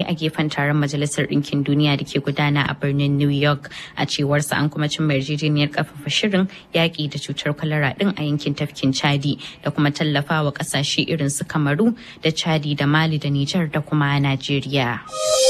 a gefen taron Majalisar Ɗinkin Duniya da ke gudana a birnin New York. A cewarsa an kuma cimma yarjejeniyar ƙarfafa shirin yaƙi da cutar kwalara ɗin a yankin tafkin Chadi da kuma tallafawa ƙasashe irin su Kamaru da Chadi da Mali da Nijar da kuma Najeriya.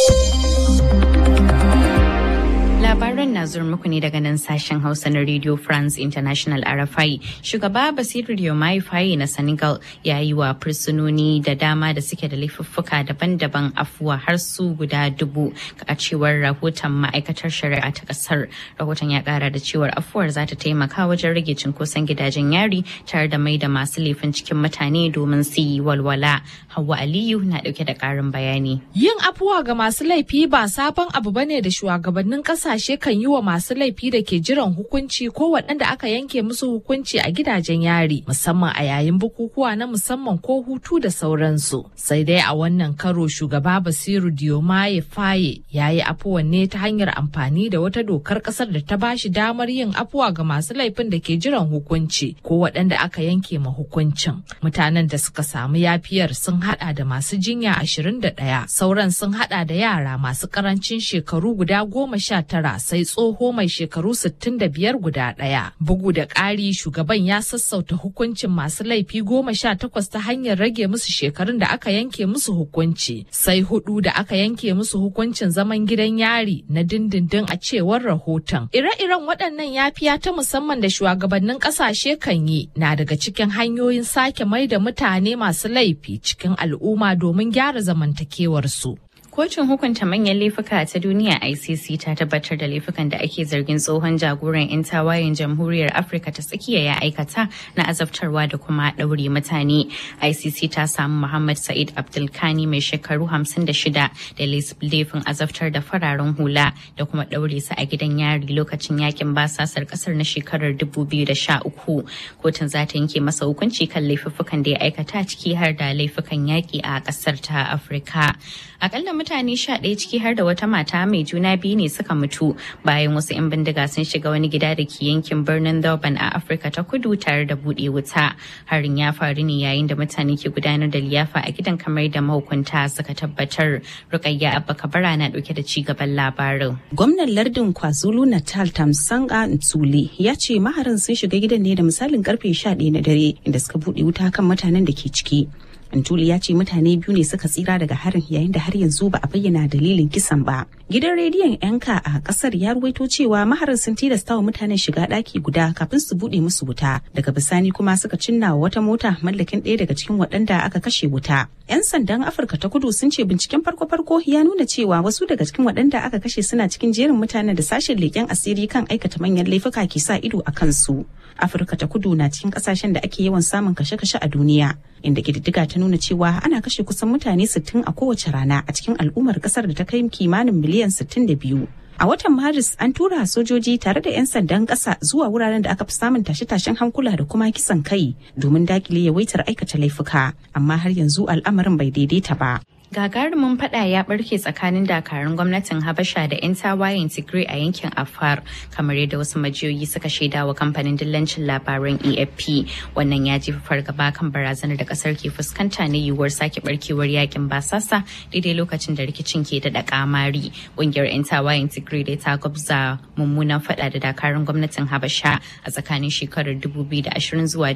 Labaran na zuwa muku ne daga nan sashen Hausa na Radio France International RFI. Shugaba Basiru Diomaye Faye na Senegal ya yi wa fursunoni da dama da suke da laifuffuka daban-daban afuwa har su guda dubu a cewar rahoton ma'aikatar shari'a ta kasar. Rahoton ya kara da cewar afuwar za ta taimaka wajen rage cinkoson gidajen yari tare da mai da masu laifin cikin mutane domin su yi walwala. Hauwa Aliyu na dauke da karin bayani. Yin afuwa ga masu laifi ba sabon abu bane da shugabannin kasashe kan yi wa masu laifi da ke jiran hukunci ko waɗanda aka yanke musu hukunci a gidajen yari musamman a yayin bukukuwa na musamman ko hutu da sauransu. Sai dai a wannan karo shugaba Basiru Diomaye Faye ya yi afuwan ne ta hanyar amfani da wata dokar ƙasar da ta ba shi damar yin afuwa ga masu laifin da ke jiran hukunci ko waɗanda aka yanke ma hukuncin. Mutanen da suka samu yafiyar sun haɗa da masu jinya 21 sauran sun haɗa da yara masu ƙarancin shekaru guda goma sha tara sai tsoho mai shekaru 65 guda ɗaya. Bugu da ƙari shugaban ya sassauta hukuncin masu laifi goma sha takwas ta hanyar rage musu shekarun da aka yanke musu hukunci. Sai hudu da aka yanke musu hukuncin zaman gidan yari na dindindin a cewar rahoton. Ire-iren waɗannan yafiya ta musamman da shugabannin ƙasashe kan yi na daga cikin hanyoyin sake mai da mutane masu laifi cikin al'umma domin gyara zamantakewarsu. Kotun hukunta manyan laifuka ta duniya ICC ta tabbatar da laifukan da ake zargin tsohon jagoran 'yan tawayen jamhuriyar Afirka ta tsakiya ya aikata na azabtarwa da kuma ɗaure mutane. ICC ta samu Muhammad Sa'id Abdulkani mai shekaru 56 da laifin azabtar da fararen hula da kuma ɗaure su a gidan yari lokacin yakin basasar ƙasar na shekarar 2013. Kotun za ta yanke masa hukunci kan laifuffukan da ya aikata ciki har da laifukan yaƙi a ƙasar ta Afirka. Akalla mutane sha ɗaya ciki har da wata mata mai juna biyu ne suka mutu bayan wasu 'yan bindiga sun shiga wani gida da ke yankin birnin Durban a Afirka ta kudu tare da buɗe wuta. Harin ya faru ne yayin da mutane ke gudanar da liyafa a gidan kamar da mahukunta suka tabbatar. Rukayya Abba Kabara na ɗauke da ci gaban labarin. Gwamnan lardin KwaZulu Natal Tamsanga Ntsuli ya ce maharin sun shiga gidan ne da misalin karfe 11 na dare inda suka buɗe wuta kan mutanen da ke ciki. Antuli ya ce mutane biyu ne suka tsira daga harin yayin da har yanzu ba a bayyana dalilin kisan ba. Gidan rediyon yanka a kasar ya ruwaito cewa maharin sun tilasta wa mutanen shiga ɗaki guda kafin su buɗe musu wuta. Daga bisani kuma suka cinna wa wata mota mallakin ɗaya daga cikin waɗanda aka kashe wuta. 'Yan sandan Afirka ta kudu sun ce binciken farko-farko ya nuna cewa wasu daga cikin waɗanda aka kashe suna cikin jerin mutanen da sashen leƙen asiri kan aikata manyan laifuka ke sa ido a kansu. Afirka ta kudu na cikin ƙasashen da ake yawan samun kashe-kashe a duniya. inda ƙididdiga ta nuna cewa ana kashe kusan mutane 60 a kowace rana a cikin al'ummar kasar da ta kai kimanin miliyan 62. A watan Maris an tura sojoji tare da 'yan sandan ƙasa zuwa wuraren da aka fi samun tashe-tashen hankula da kuma kisan kai domin dakile yawaitar aikata laifuka, amma har yanzu al'amarin bai daidaita ba. gagarumin fada ya barke tsakanin dakarun gwamnatin habasha da 'yan tawayen tigray a yankin afar kamar yadda wasu majiyoyi suka shaida wa kamfanin dillancin labaran efp wannan ya jefa fargaba kan barazanar da kasar ke fuskanta na yiwuwar sake barkewar yakin basasa daidai lokacin da rikicin ke da kamari ƙungiyar 'yan tawayen tigray da ta gwabza mummunan fada da dakarun gwamnatin habasha a tsakanin shekarar 2020 zuwa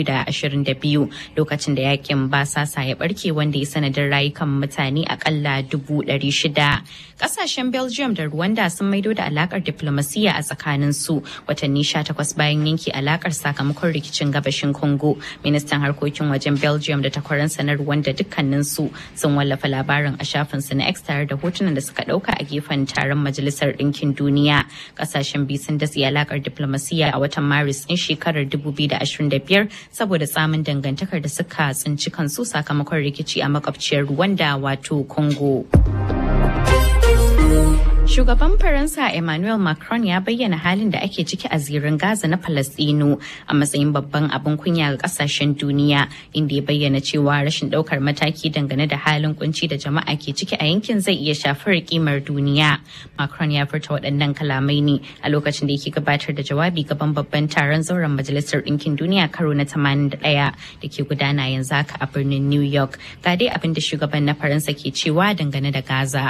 2022 lokacin da yakin basasa ya barke wanda ya sanadin rayukan mutane akalla dubu ɗari shida. Ƙasashen Belgium da Rwanda sun maido da alakar diplomasiya a tsakanin su watanni sha takwas bayan yanke alakar sakamakon rikicin gabashin Congo. Ministan harkokin wajen Belgium da takwaransa na Rwanda dukkanin su sun wallafa labarin a shafin su na X tare da hotunan da suka ɗauka a gefen taron Majalisar Ɗinkin Duniya. Ƙasashen biyu sun datse alakar diplomasiya a watan Maris ɗin shekarar 2025 saboda tsamin dangantakar da suka tsinci kansu sakamakon rikici a makwabciyar Rwanda wato Congo. Shugaban Faransa Emmanuel Macron ya bayyana halin da ake ciki a zirin Gaza na Falastinu a matsayin babban abin kunya ga kasashen duniya inda ya bayyana cewa rashin daukar mataki dangane da halin kunci da jama'a ke ciki a yankin zai iya shafar kimar duniya. Macron ya furta waɗannan kalamai ne a lokacin da yake gabatar da jawabi gaban babban taron zauren Majalisar Ɗinkin Duniya karo na 81 da ke gudana yanzu haka a birnin New York. Ga dai abin da shugaban na Faransa ke cewa dangane da Gaza.